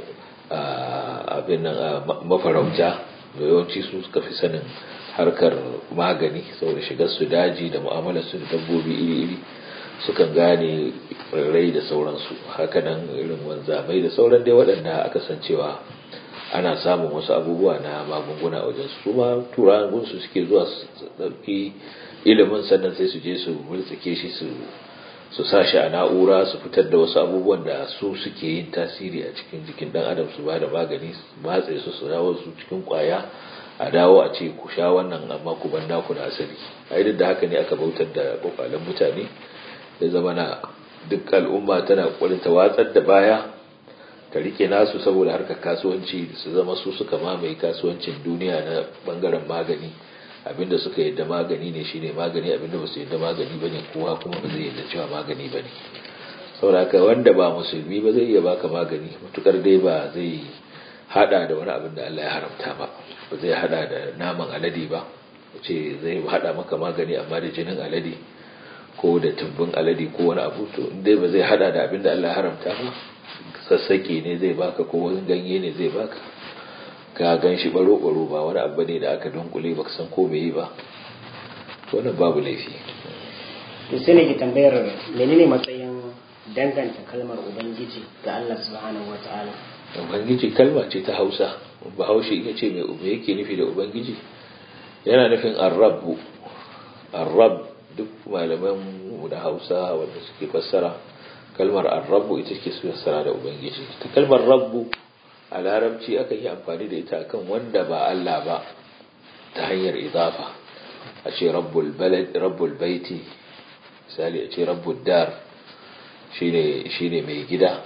abin nan mafarauta da yawanci su suka fi sanin harkar magani saboda shigar su daji da mu'amalar su da dabbobi iri-iri sukan gane rarrai da sauransu hakanan irin wanzamai da sauran dai waɗanda aka san cewa ana samun wasu abubuwa na magunguna wajen su ma turawan gunsu suke zuwa su ɗauki ilimin sannan sai su je su multsike shi su su sa shi a na'ura su fitar da wasu abubuwan da su suke yin tasiri a cikin jikin dan adam su ba da magani matse su su dawo su cikin kwaya a dawo a ce ku sha wannan amma ku ban naku na asali a duk da haka ne aka bautar da kwakwalen mutane ya zama na duk al'umma tana ƙwarin ta watsar da baya ta rike nasu saboda harkar kasuwanci su zama su suka mamaye kasuwancin duniya na bangaren magani abinda suka yadda magani ne shine magani abinda ba su yadda magani ba ne kowa kuma ba zai yadda cewa magani ba ne saboda haka wanda ba musulmi ba zai iya baka magani matukar dai ba zai hada da wani abin da Allah ya haramta ba ba zai hada da naman alade ba ce zai hada maka magani amma da jinin alade ko da tumbin alade ko wani abu to dai ba zai hada da abin da Allah ya haramta ba sassake ne zai baka ko wani ganye ne zai baka ka gan shi baro baro ba wani abu ne da aka dunkule baka san ko bai ba to wannan babu laifi to sai ne ki tambayar menene matsayin danganta kalmar ubangiji ga Allah subhanahu wataala ubangiji kalma ce ta Hausa bahaushe ita ce mai me yake nufi da ubangiji yana nufin ar-rabb ar-rabb duk malaman mu da Hausa wanda suke fassara kalmar ar-rabb ita ce su fassara da ubangiji ta kalmar rabbu a larabci aka yi amfani da ita kan wanda ba Allah ba ta hanyar idafa a ce rabbul balad rabbul baiti misali a ce rabbul dar shine shine mai gida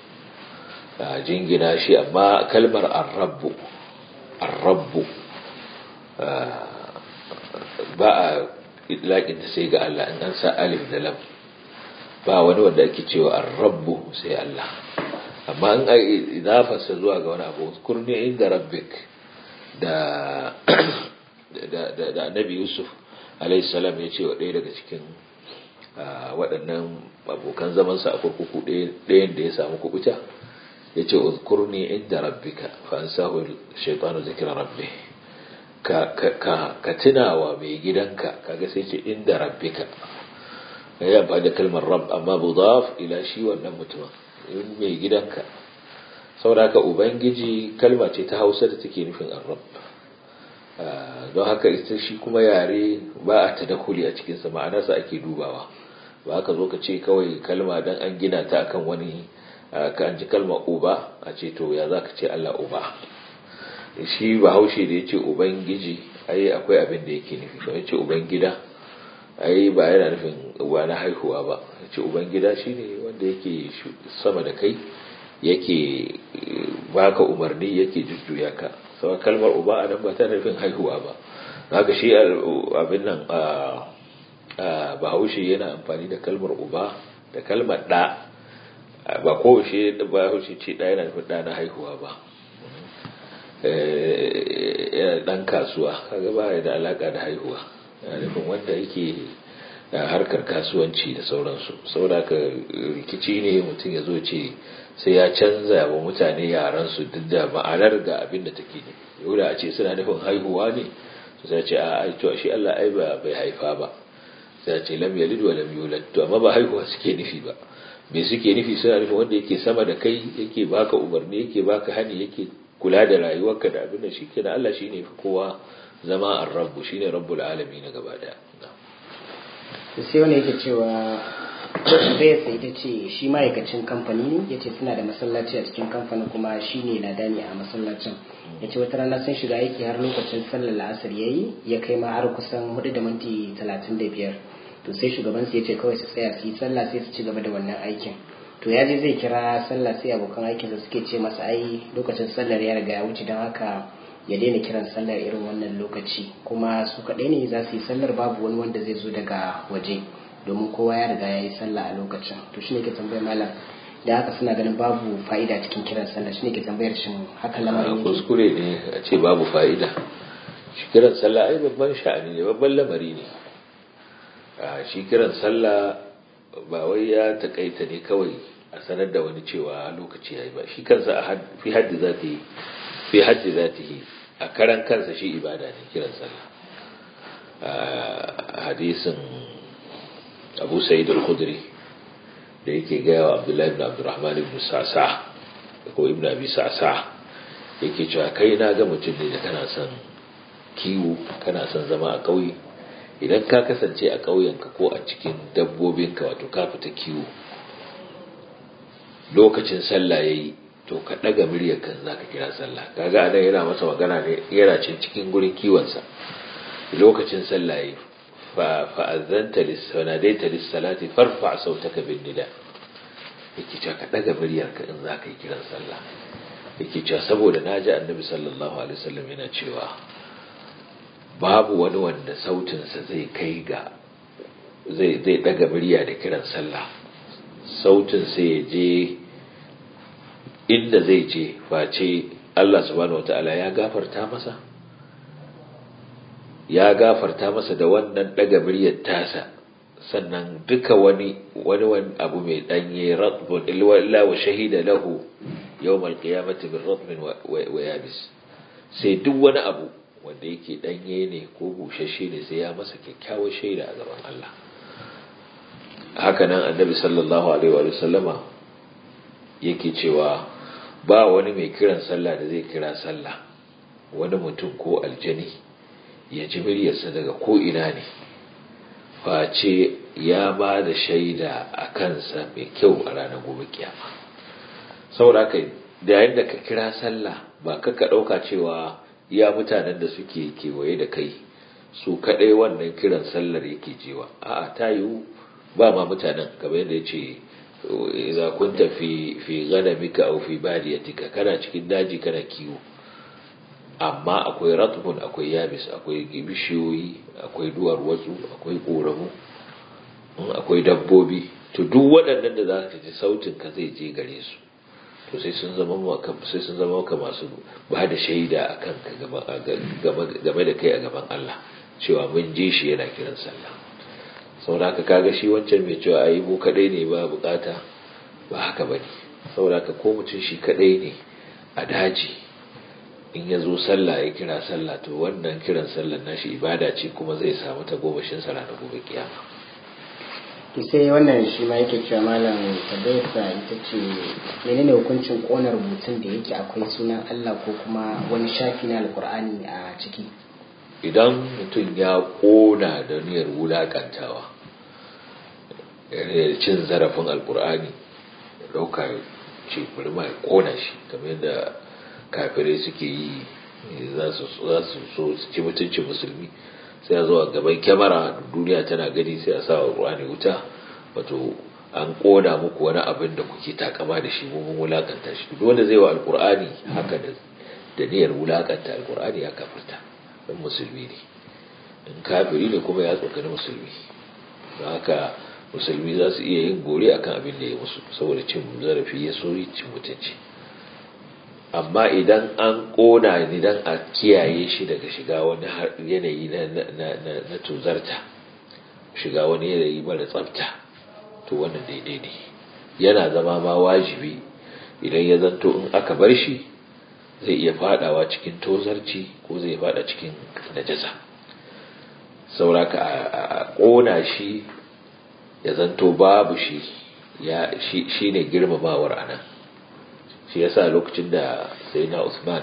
a jingina shi amma kalmar ar-rabbu ar-rabbu ba a idlaƙin ta sai ga Allah in an sa alif da lam ba wani wanda ake cewa ar-rabbu sai Allah amma an ai idafarsa zuwa ga wani abu kurni inda rabbik da da da annabi yusuf alayhi salam ya ce wa ɗaya daga cikin waɗannan abokan zamansa a kurkuku ɗayan da ya samu kubuta ya ce uzkurni inda rabbika fa an sahu shaitanu zikira rabbi ka ka ka tunawa mai gidanka kaga sai ce inda rabbika ya ba da kalmar rabb amma budaf ila shi wannan mutumin in mai gidanka saboda haka ubangiji kalma ce ta hausa da take nufin arab don haka ita shi kuma yare ba a tadakuli a cikinsa ma'anarsa ake dubawa ba haka zo ka ce kawai kalma don an gina ta akan wani ka an ji kalma uba a ce to ya za ka ce allah uba shi ba haushe da ya ce ubangiji ai akwai abin da yake nufi ba ya ce ubangida ai ba yana nufin uba na haihuwa ba ya ce ubangida shi ne wanda yake sama da kai yake baka umarni yake jujjuya ka sau kalmar uba a nan ba ta nufin haihuwa ba haka shi abin nan a bahaushe yana amfani da kalmar uba da kalmar ɗa ba kowace bahaushe ce ɗa yana nufin ɗa na haihuwa ba yana ɗan kasuwa kaga ba da alaka da haihuwa yana nufin wanda yake harkar kasuwanci da sauransu saboda haka rikici ne mutum ya zo ce sai ya canza wa mutane yaran su duk da ma'anar ga abin da take ne yau da a ce suna nufin haihuwa ne su sai ce a to shi Allah ai ba bai haifa ba sai ce lam yalid wa lam yulad to amma ba haihuwa suke nufi ba me suke nufi suna nufin wanda yake sama da kai yake baka umarni yake baka hani yake kula da rayuwarka da abin da shi kenan Allah shine fi kowa zama ar-rabbu shine rabbul alamin gaba daya sai wani yake cewa tambayarsa ita ce shi ma'aikacin kamfani ne ya ce suna da masallaci a cikin kamfanin kuma shi ne ladani a masallacin ya ce wata rana sun shiga aiki har lokacin sallar la'asar ya yi ya kai ma har kusan hudu da minti talatin da biyar to sai shugabansu ya ce kawai su tsaya su yi sallah sai su ci gaba da wannan aikin to ya je zai kira sallah sai abokan aikinsa suke ce masa ai lokacin sallar ya riga ya wuce don haka ya daina kiran sallar irin wannan lokaci kuma su kaɗai ne za su yi sallar babu wani wanda zai zo daga waje domin kowa ya riga ya yi sallah a lokacin to shine ke tambayar malam da haka suna ganin babu fa'ida cikin kiran sallah shine ke tambayar shin haka lamarin yake kuskure ne a ce babu fa'ida shi kiran sallah ai babban sha'ani ne babban lamari ne a shi kiran sallah ba wai ya takaita ne kawai a sanar da wani cewa lokaci yayi ba shi kansa a fi haddi za ta yi fi haddi za ta yi a karan kansa shi ibada ne kiran sallah hadisin abu sa'id al-khudri da yake gaya wa abdullahi ibn abdurrahman ibn sa'sa ko ibn abi sa'sa yake cewa kai na ga mutum ne da kana son kiwo kana son zama a ƙauye idan ka kasance a ƙauyenka ko a cikin dabbobinka wato ka fita kiwo lokacin sallah yayi to ka ɗaga muryar kan zaka kira sallah kaga anan yana masa magana ne yana cin cikin gurin kiwonsa lokacin sallah yayi فأذنت لس وناديت للصلاة فارفع صوتك بالنداء yake cewa ka daga muryarka in za ka yi kiran sallah yake cewa saboda na ji annabi sallallahu alaihi wasallam yana cewa babu wani wanda sautinsa zai kai ga zai zai daga murya da kiran sallah sautin sai ya je inda zai je face Allah subhanahu wataala ya gafarta masa ya gafarta masa da wannan daga muryar tasa sannan duka wani wani wani abu mai danye ratbun illa wa shahida lahu yawmal qiyamati bil ratbin wa yabis sai duk wani abu wanda yake danye ne ko bushashe ne sai ya masa kyakkyawar shaida a gaban Allah haka nan annabi sallallahu alaihi wa sallama yake cewa ba wani mai kiran sallah da zai kira sallah wani mutum ko aljani ya ji muryarsa daga ko'ina ne face ya ba da shaida a kansa mai kyau a ranar gobe kiyama saboda haka da yayin da ka kira sallah ba ka ka ɗauka cewa ya mutanen da suke kewaye da kai su kaɗai wannan kiran sallar yake jewa a'a ta yiwu ba ma mutanen kamar yadda ya ce idza kunta fi fi ghanamika aw fi badiyatika kana cikin daji kana kiwo amma akwai ratbun akwai yabis akwai bishiyoyi akwai duwar watsu akwai ƙoramu akwai dabbobi to duk waɗannan da za ka ji sautin ka zai je gare su to sai sun zama maka sai sun zama maka masu ba da shaida akan ka game da kai a gaban Allah cewa mun je shi yana kiran sallah saboda haka kaga shi wancan mai cewa ayi mu kadai ne ba bukata ba haka bane saboda haka ko mutum shi kadai ne a daji in ya zo sallah ya kira sallah to wannan kiran sallar nashi ibada ce kuma zai samu ta gobashin sa ranar gobe kiyama to sai wannan shi ma yake cewa malam tabbaita ita ce menene hukuncin kona rubutun da yake akwai sunan Allah ko kuma wani shafi na alkur'ani a ciki idan mutum ya kona da niyyar wulakantawa cin zarafin alkur'ani ya dauka ce bari ma ya kona shi kamar yadda kafirai suke yi za su so su ci mutuncin musulmi sai a zo a gaban kyamara duniya tana gani sai a sa wa ruwani wuta wato an koda muku wani abin da kuke takama da shi mun wulakanta shi duk wanda zai wa alkur'ani haka da da niyyar wulakanta alkur'ani ya kafirta dan musulmi ne in kafiri ne kuma ya tsokani musulmi don haka musulmi za su iya yin gore akan abin da ya musu saboda cin zarafi ya so cin mutunci amma idan an ƙona ni dan a kiyaye shi daga shiga wani yanayi na tuzarta shiga wani yanayi mara tsafta to wannan daidai ne yana zama ma wajibi idan ya zanto in aka bar shi zai iya fadawa cikin tozarci ko zai fada cikin najasa sauraka a ƙona shi ya zanto babu shi shi ne girmamawar anan shi yasa lokacin da sai na Usman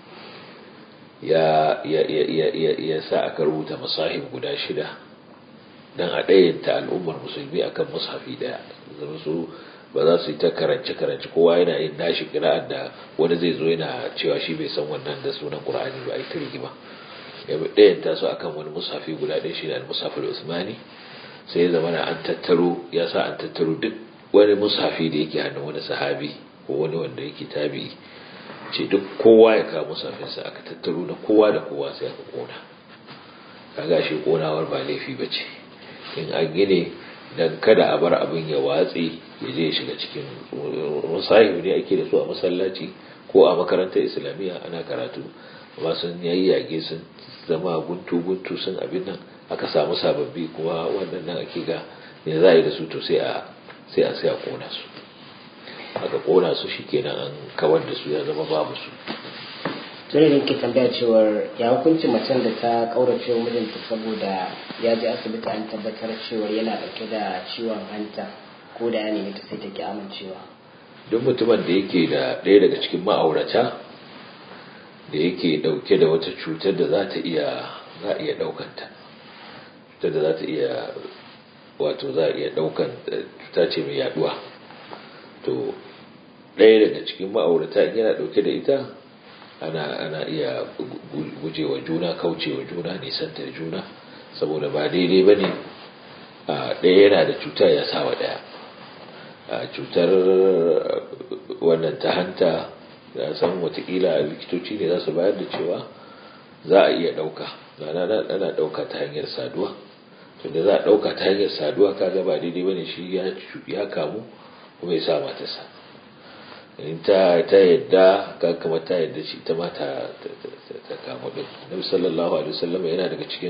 ya ya sa aka rubuta masahib guda shida dan a ɗayanta al'ummar musulmi akan mushafi daya zama su ba za su yi ta karance karance kowa yana yin nashi kira'ar da wani zai zo yana cewa shi bai san wannan da sunan qur'ani ba a yi ta rigima ya ɗayanta su akan wani mushafi guda ɗaya shi ne al-mushafil usmani sai ya zama an tattaro ya sa an tattaro duk wani mushafi da yake hannun wani sahabi ko wani wanda yake tabi ce duk kowa ya kawo musafinsa aka tattaro da kowa da kowa sai aka kona kaga shi konawar ba laifi ba ce in an gine dan kada a bar abin ya watse ya je ya shiga cikin musahibu ne ake da su a masallaci ko a makarantar islamiyya ana karatu amma sun yayyage sun zama guntu guntu sun abin nan aka samu sababbi kuma wannan nan ake ga ne za a yi da su to sai a sai a sai a kona su aka kona su shikenan an kawar da su ya zama babu su tuni da ke tambaya cewar ya hukunci macen da ta kaurace wa mijinta saboda ya je asibiti an tabbatar cewar yana dauke da ciwon hanta ko da ya nemi ta sai ta ki amincewa duk mutumin da yake da ɗaya daga cikin ma'aurata da yake dauke da wata cutar da za ta iya za a iya daukanta cutar da za ta iya wato za a iya daukan cuta ce mai yaduwa to ɗaya daga cikin ma'aurata in yana ɗauke da ita ana ana iya gujewa juna kaucewa juna nisantar juna saboda ba daidai ba ne ɗaya yana da cuta ya sawa ɗaya cutar wannan ta hanta ya san watakila likitoci ne za su bayar da cewa za a iya ɗauka ana ɗauka ta hanyar saduwa tunda za a ɗauka ta hanyar saduwa kaga ba daidai ba ne shi ya kamu kuma ya sa matarsa in ta ta yadda ka kama ta yadda shi ta mata ta kama din nabi sallallahu alaihi wasallam yana daga cikin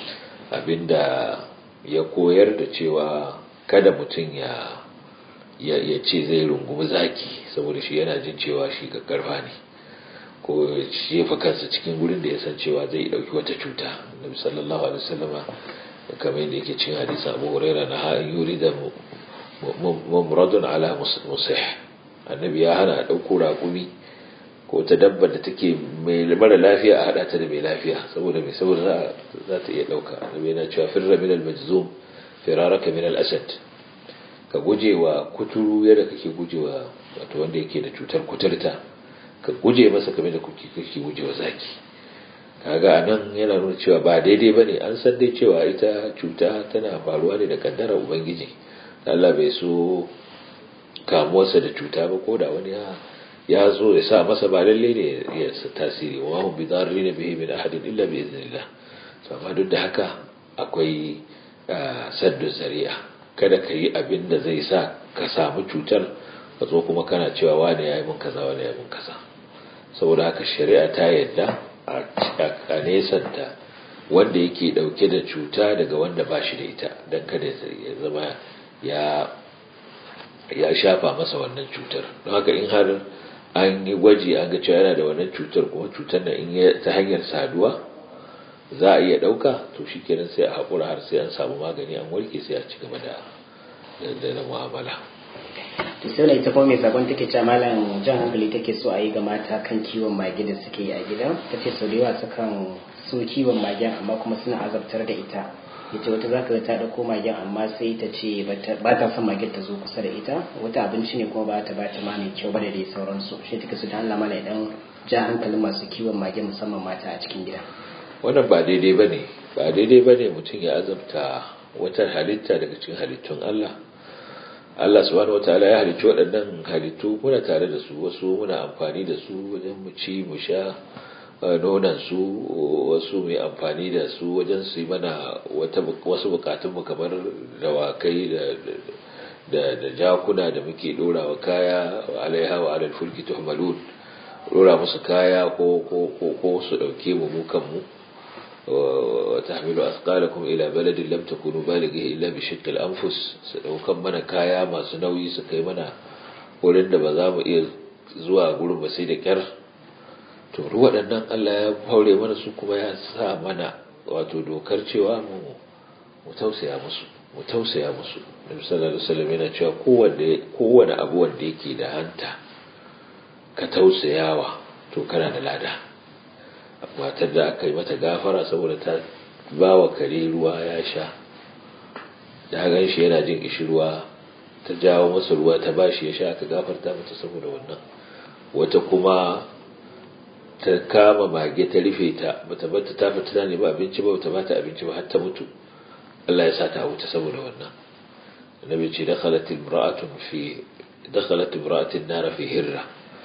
abinda ya koyar da cewa kada mutum ya ya ce zai rungumi zaki saboda shi yana jin cewa shi karfa ne ko jefa kansa cikin gurin da ya san cewa zai dauki wata cuta nabi sallallahu alaihi wasallama kamar yadda yake cin hadisi abu hurairah na ha'in yuri da mumradun ala musih annabi ya hana a ɗauko raƙumi ko ta dabba da take mai mara lafiya a haɗa ta da mai lafiya saboda mai saboda za ta iya ɗauka annabi yana cewa firra min al-majzum firaraka min al-asad ka guje wa kuturu yadda kake guje wa wato wanda yake da cutar kuturta ka guje masa kamar da kuke kake guje wa zaki kaga anan yana nuna cewa ba daidai bane an san dai cewa ita cuta tana faruwa ne da kaddara ubangiji Allah bai so kamuwarsa da cuta ba ko da wani ya zo ya sa masa ba lalle ne ya tasiri wa hum bi darrin bihi min ahadin illa bi iznillah to amma duk da haka akwai saddu zari'a kada ka yi abin da zai sa ka samu cutar ka zo kuma kana cewa wani ya yi mun kaza wani ya yi mun kaza saboda haka shari'a ta yadda a nesanta wanda yake dauke da cuta daga wanda ba shi da ita don kada ya zama ya shafa masa wannan cutar don haka in har an yi gwaji an ga cewa yana da wannan cutar kuma cutar na in ta hanyar saduwa za a iya ɗauka to shi kenan sai a haƙura har sai an samu magani an warke sai a ci gaba da da mu'amala to sai na ita kuma mai sabon take cewa malam jan hankali take so a yi ga mata kan kiwon mage da suke yi a gida ta ce sau da yawa sukan so kiwon magen amma kuma suna azabtar da ita yace wata za ka ta ɗauko magen amma sai ta ce ba ta son magen ta zo kusa da ita wata abinci ne kuma ba ta ba ta ma mai kyau ba da dai sauransu shi take so da Allah mana idan ja hankalin masu kiwon magen musamman mata a cikin gida wannan ba daidai bane ba daidai bane mutum ya azabta wata halitta daga cikin halittun Allah Allah subhanahu wataala ya halicci waɗannan halittu muna tare da su wasu muna amfani da su wajen mu ci mu sha nonan su wasu mai amfani da su wajen su yi mana wasu bukatun mu kamar dawakai da da da jakuna da muke dora wa kaya alaiha wa alal fulki tuhmalun dora musu kaya ko ko ko su dauke mu mu kanmu وتحمل أثقالكم إلى بلد لم تكونوا بالغه إلا بشق الأنفس وكم منا كايا ما سنوي سكي منا wurin da ba za mu iya zuwa gurin ba sai da kyar to waɗannan Allah ya haure mana su kuma ya sa mana wato dokar cewa mu mu tausaya musu mu tausaya musu Nabi sallallahu alaihi wasallam yana cewa kowanne kowanne abu wanda yake da hanta ka tausayawa to kana da lada matar da aka yi mata gafara saboda ta ba wa kare ruwa ya sha da gan shi yana jin ishi ruwa ta jawo masa ruwa ta ba shi ya sha aka gafarta mata saboda wannan wata kuma ta kama mage ta rufe ta bata bata ta fita ne ba abinci ba bata bata abinci ba har ta mutu Allah ya sa ta wuta saboda wannan annabi ce dakhalat imra'atun fi dakhalat imra'atun nar fi hirra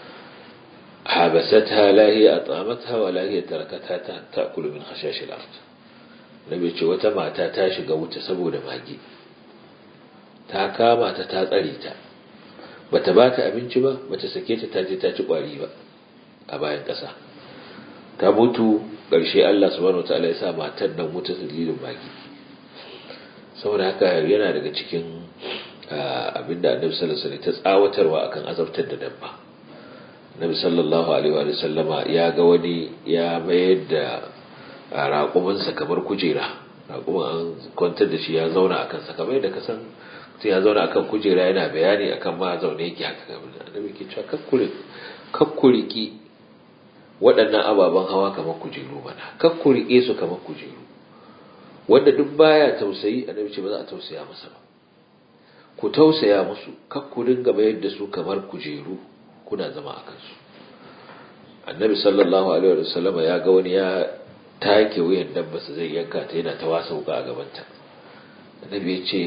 حبستها لا هي أطعمتها ولا هي تركتها تأكل من خشاش الأرض nabi ce wata mata ta shiga wuta saboda mage ta kama ta ta tsare ta bata ba ta abinci ba bata sake ta ta je ta ci kwari ba a bayan ƙasa ta mutu ƙarshe Allah subhanahu wataala ya sa matan nan wuta dalilin mage saboda haka yana daga cikin abinda annabi sallallahu alaihi wasallam ta tsawatarwa akan azabtar da dabba nabi sallallahu alaihi wa sallama ya ga wani ya mayar da raƙuminsa kamar kujera raƙumin an kwantar da shi ya zauna akan sa kamar yadda ka san mutum ya zauna akan kujera yana bayani akan ma zaune yake haka kamar annabi ke cewa kakkure kakkuriki waɗannan ababen hawa kamar kujeru mana kakkurike su kamar kujeru wanda duk baya tausayi annabi ce ba za a tausaya masa ba ku tausaya musu kakkurin gaba yadda su kamar kujeru kuna zama a kansu annabi sallallahu alaihi wa sallama ya ga wani ya take wuyan dabba su zai yanka ta yana ta wasa wuka a gabanta annabi ya ce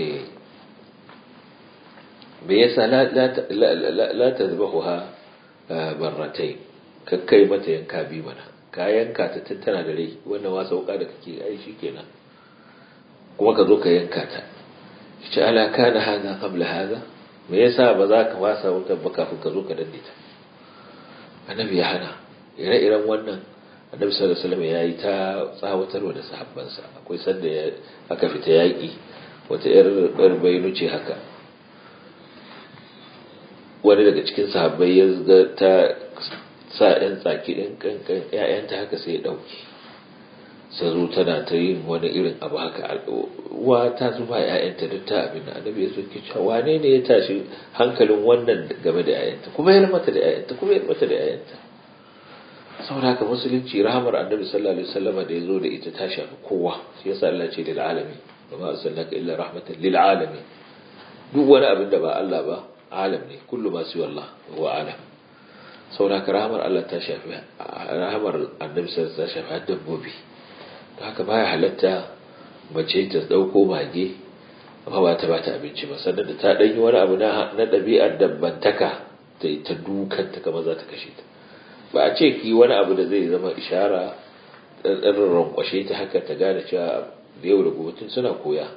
me yasa la ta zuba ha barratai kakkai mata yanka bi mana ka yanka ta tattana da rai wannan wasa wuka da kake ai shi kenan kuma ka zo ka yanka ta shi ala kana haza qabla haza me yasa ba za ka wasa wutar ba kafin ka zo ka danne ta annabi ya hana ire-iren wannan annabi sallallahu alaihi wasallam yayi ta tsawatarwa da sahabbansa akwai sanda aka fita yaki wata yar yar bayinu ce haka wani daga cikin sahabbai ya ga ta sa yan tsaki din kankan ƴaƴanta haka sai ya dauke sai zo tana ta yin wani irin abu haka wa ta zuba ƴaƴanta duk ta abin da annabi ya zo ke cewa wane ne ya tashi hankalin wannan game da ƴaƴanta kuma ya mata da ƴaƴanta kuma ya mata da ƴaƴanta saboda haka musulunci rahamar annabi sallallahu alaihi wasallam da ya zo da ita ta shafi kowa shi yasa Allah ce lil alamin wa ma arsalnaka illa rahmatan lil alamin duk wani abin da ba Allah ba alam ne kullu ma siwa Allah huwa alam saboda haka rahamar Allah ta shafi rahamar annabi sallallahu alaihi wasallam ta shafi dabbobi haka baya halatta mace ta dauko mage amma ba ta bata abinci ba sannan da ta danyi wani abu na na dabi'ar dabbantaka ta ta dukan ta kamar za ta kashe ta ba a ce ki wani abu da zai zama ishara dan rankwashe ta haka ta gane cewa da yau da gobe tun suna koya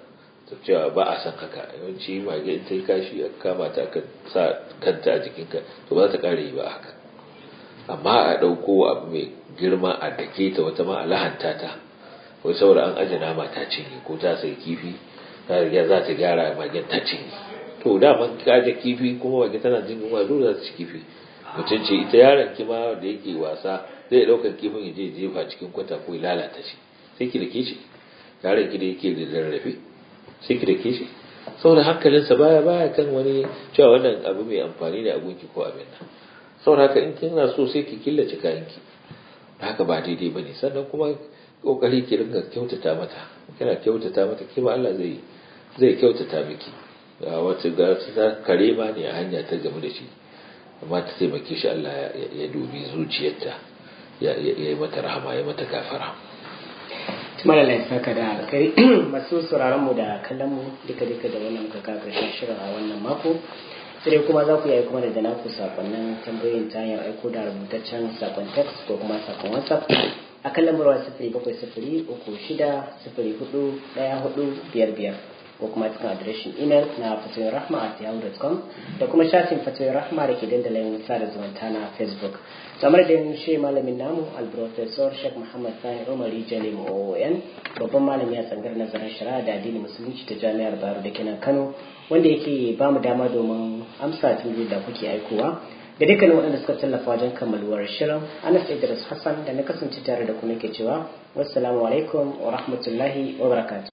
ta cewa ba a san haka yawanci mage in ta yi kashi a kama ta aka sa kanta a jikinka to ba za ta kare yi ba haka amma a ɗauko abu mai girma a dake ta wata ma a lahanta ta wai saboda an aje nama ta cinye ko ta sai kifi ta riga za ta gyara magen ta cinye to da man kaje kifi kuma mage tana jin yunwa dole za ta ci kifi mutum ce ita yaron ki ma da yake wasa zai ɗaukar kifin ya je jefa cikin kwata ko ya lalata shi sai ki dake shi yaron ki da yake da rarrafe sai ki dake shi saboda hankalinsa baya baya kan wani cewa wannan abu mai amfani da abunki ko abin nan saboda haka in kina so sai ki killace kayanki haka ba daidai bane sannan kuma kokari ki ringa kyautata mata kina kyautata mata kima Allah zai zai kyautata miki wata ga ta kare ma ne a hanya ta gamu da shi amma ta taimake shi Allah ya dubi zuciyarta ya yi mata rahama ya mata gafara malala ya saka da alkai masu sauraron mu da kallon mu duka duka da wannan muka ka karshen shirin a wannan mako sai kuma za ku yi kuma da naku sakonnin tambayoyin ta hanyar aiko da rubutaccen sakon text ko kuma sakon whatsapp a kan lambarwa sifiri bakwai sifiri uku shida sifiri hudu daya hudu biyar biyar ko kuma cikin adireshin imel na fatoyin rahma at yahoo.com da kuma shafin fatoyin rahma da ke dandalin sada zumunta na facebook kamar da shi malamin namu alprofesor sheikh muhammad sani umari jalim oon babban malami a tsangar nazarin shari'a da addinin musulunci ta jami'ar bayero da kenan kano wanda yake ba mu dama domin amsa tambayoyi da kuke aikowa da dukkanin waɗanda suka tallafa wajen kammaluwar shirin anas idris hassan da na kasance tare da ku nake cewa wassalamu alaikum wa rahmatullahi wa barakatuh